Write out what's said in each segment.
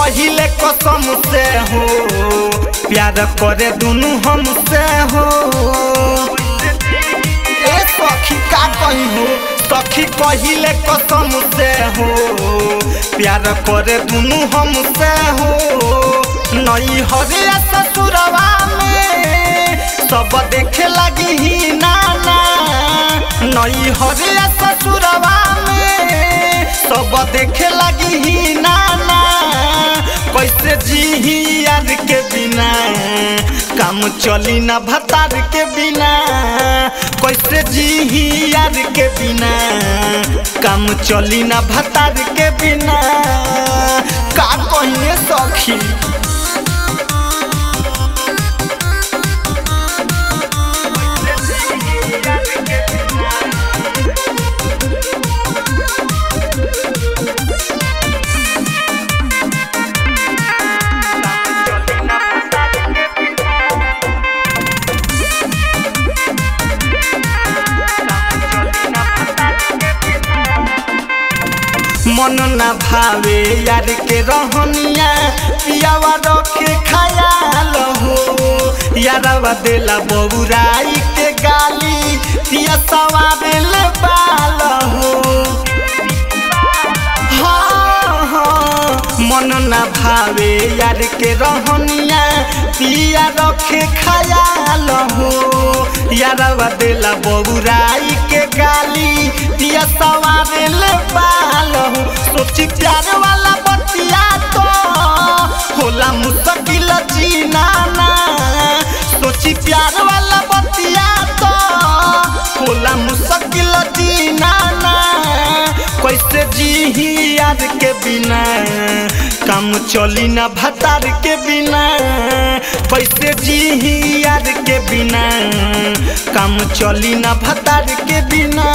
कहिले कसम से हो प्यार करे दुनु हमसे हो ए सखी का कही हो सखी कहिले कसम से हो प्यार करे दुनु हमसे हो नई हरे ससुरवा में सब देखे लगी ही नाना नई हरे ससुरवा में सब देखे लगी ही नाना कैसे जी यार के बिना काम चली ना भतार के बिना कैसे जी यार के बिना काम चली ना भतार के बिना का कहिए सखी मन ना भावे यार के रहनिया पियावा रखे खयाल हो यारवा देला बबुराई के गाली पिया सवारेल बाल हो हाँ, हाँ, मन ना भावे यार के रहनिया पिया रखे खयाल हो यारवा देला बबुराई के गाली पिया सवारेल बाल हो सोची प्यार वाला बतिया तो होला मुश्किल जीना ना सोची प्यार वाला बतिया तो होला मुश्किल जीना ना कैसे जी यार के बिना काम चली ना भतार के बिना कैसे जी यार के बिना काम चली ना भतार के बिना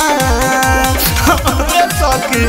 सके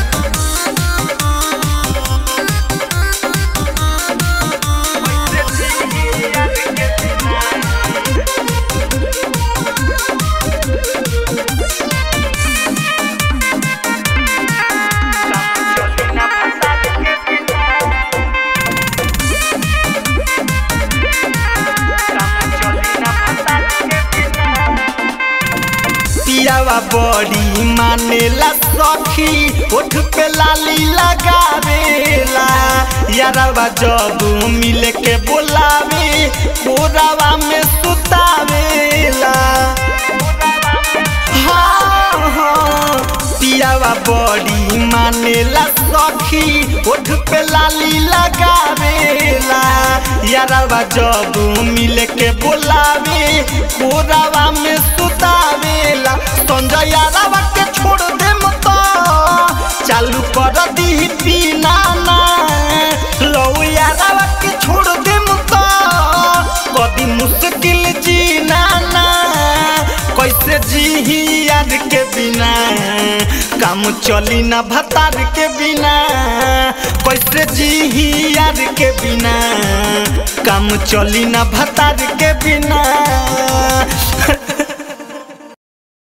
पियावा बड़ी मानेला सखी ओठ पे लाली लगावेला यारवा जब मिल के बोलावे कोरावा में सुतावेला हाँ, हाँ, पियावा बड़ी मानेला सखी ओठ पे लाली लगावेला यारवा जब मिल के बोलावे कोरावा में सुतावेला संजय यारवा के छोड़ दे मत चालू कर दी पीना ना लो यारवा के छोड़ दे मत कदी मुश्किल जीना ना कैसे जी यार के बिना काम चली ना भतार के बिना कैसे जी यार के बिना काम चली ना भतार के बिना